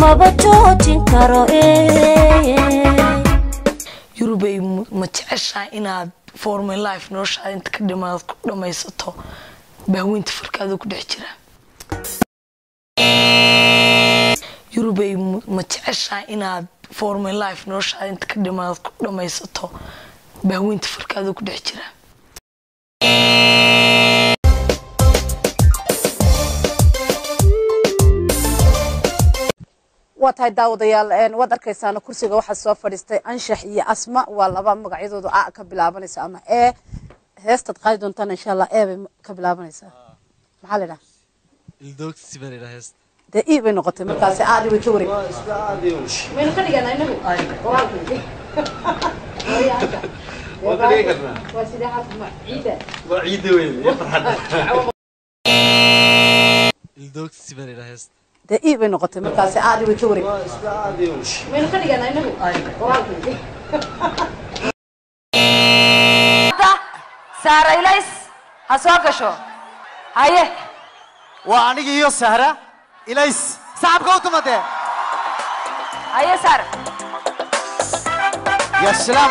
maba joojin karo yurubay ma jeceshaa inaad formy life noloshaada inta ka dhimaad ku dhammaysato bahweynta farkaada ku dhex jira yurubay ma jeceshaa inaad formy life noloshaada inta ka dhimaad ku dhammaysato bahweynta farkaada ku dhex jira waa tahay daawadayaal waad arkaysaana kursiga waxaa soo fadhiistay anshax iyo asma waa laba magacyadoodu a ka bilaabanaysa ama e heestaad qaadi doontaan insha allah e bay ka bilaabanaysaa maxaa la idhaha ildoogsi baa la yidhaha heesta dee i bay noqotay markaasi aadi way ka wareeg maynu ka dhigana inagu waa sidee xaafima ciida ildoogsi baa la yidhaha heesta dee i bay noqotay markaasi aadi way ka wareeg maynu ka dhigana inagu saara ilays ha soo gasho haye waa aniga iyo sahra ilays sacabka u tumadee haye saara ya salaam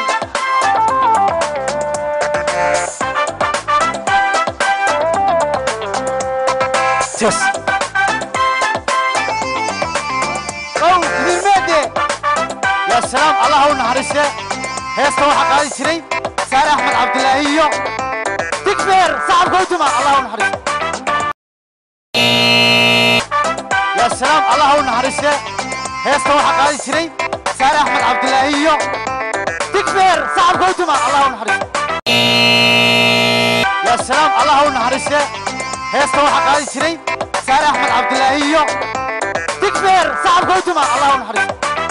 tes ow mirmeede ya salaam allah u naxariiste heesta waxaa qaadi jiray saare axmed cabdilaahi iyo digbeer sacabka u tuma allah u naxariiste ya salaam allah u naxariiste heesta waxaa qaadi jiray saare axmed cabdilaahi iyo digbeer sacabka u tuma allah u naxariiste ya salaam allah u naxariiste heesta waxaa qaadi jiray saare axmed cabdilaahi iyo digbeer sacabka u tuma allah u naxariiste